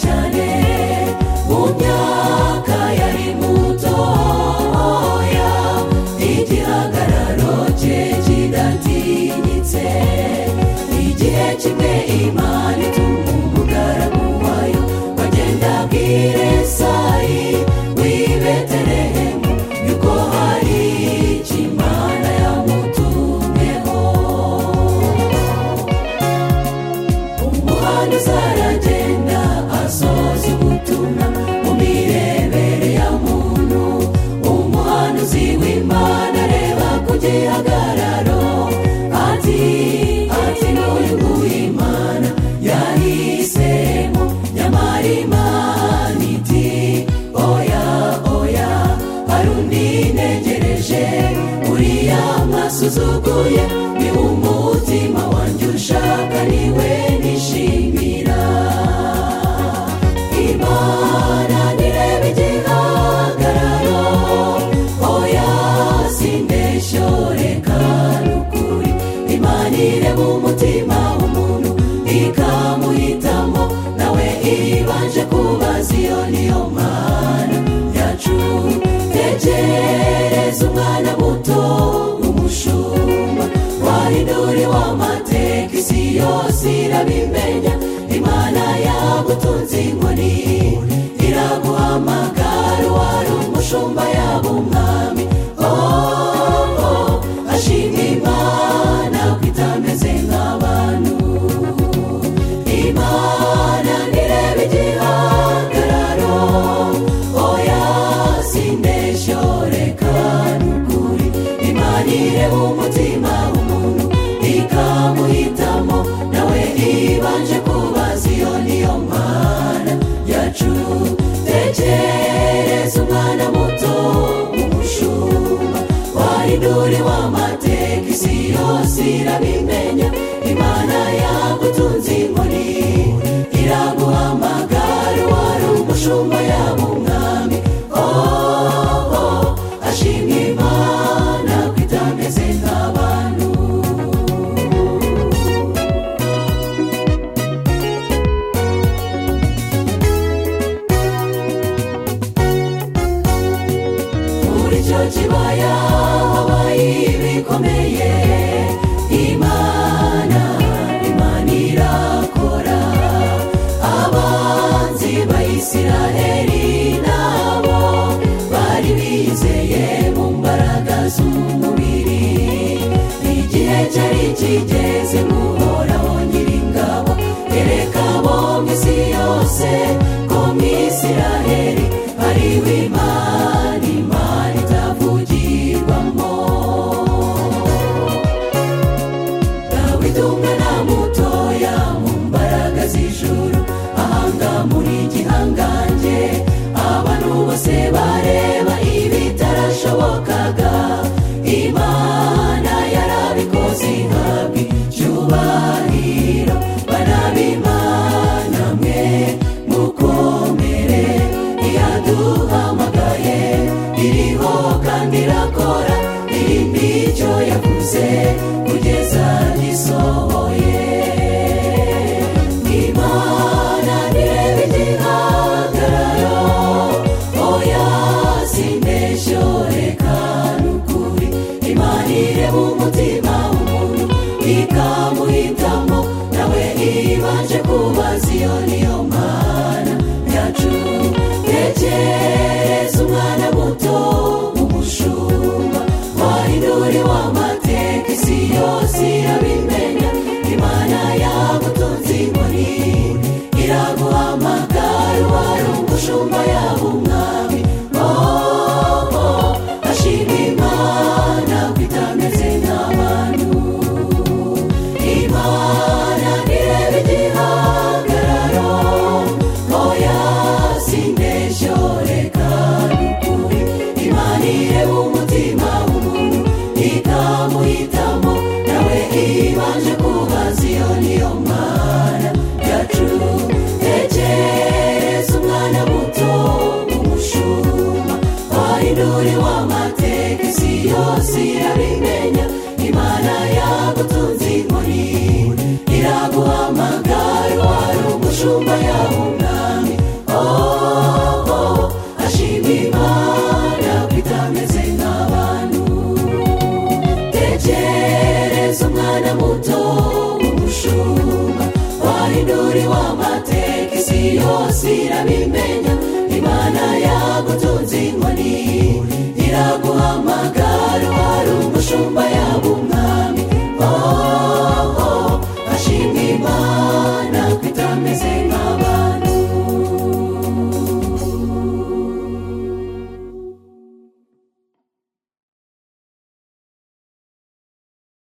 cyane mu myaka yari mutoya igihagararo cye kidatinyitse igihe kimwe imana ituma umugaragu wayo bagenda abwire sayi w'ibeterehemu yuko hari icyo imana yamutumyeho umuhanda uzaragenda asoza ubutumwa mu mirebere ya muntu umuhanuzi w'imana areba ku gihagararo ati ati n'uyu nguyu imana yahisemo nyamara imana iti oya oya hari undi ntegereje uriya mwasuzuguye ni umutima wanjye ushaka niwe nishimira imana nirebe igihagararo oya simbeshyo reka n'ukuri imana ireba umutima w'umuntu ikamuhitamo nawe ibanje kubaza iyo niyo mana yacu tekereza umwana muto umushumba wahinduri w'amateka isi yose irabimenya imana yagutunze inkoni iraguhamagara uwari umushumba yaba umwami oh, oh, ashima imana ko itameze nk'abantu imana nireba igihagararo oya simbeshyo reka n'ukuri imana ireba umutima w'umuntu ikamuhitamo nawe ibanje kubaza iyo niyo mana yacu tekereza umwana muto umushumba warinduri w'amateka isi yose irabimenya imana yagutunze inkoni iraguhamagara wari umushumba yaba umwami oh, oh, ashimwa imana ko itameze nk'abantu muri icyo kibaya habaye ibikomeye imana imana irakora abanzi bayisiraheri nabo bari bizeye mu mbaraga z'umubiri igihe cyari kigeze guhoraho nyiringabo yereka bombi isi yose ko mu isiraheri hariho imana imana itavugirwamo dawidi umwana mutoya mu mbaraga z'ijuru ahanga muri gihangange abantu bose bareba ibitarashobokaga imana yarabikoze ihabwa icyubahiro bana b'imana mwe mukomere iyaduhamagaye iriho kandi irakora irindi icyo yavuze kugeza gisohoye imana nirebe igihagararo oya simbeshyo reka n'ukuri imana ireba umutima w'umuntu ikamuhitamo nawe ibanje kubaza iyo niyo mana yacu tekereza umwana muto umushumba wahinduri w'amateka isi yose irabimenya imana yagutunze inkoni iraguhamagara uwari umushumba yaba umwami oh, oh, ashima imana ko itameze nk'abantu imana nireba igihagararo oya simbeshyo reka n'ukuri imana ireba umutima w'umuntu ikamuhitamo nawe ibanje kubaza iyo niyo mana yacu tekereza umwana muto umushumba roho ashima imana ko itameze nk'abantu tekereza umwana muto w'umushumba wahindura iwamateka isi yose irabimenya imana yagutunze inkoni iraguhamagara wari umushumba yaba umwami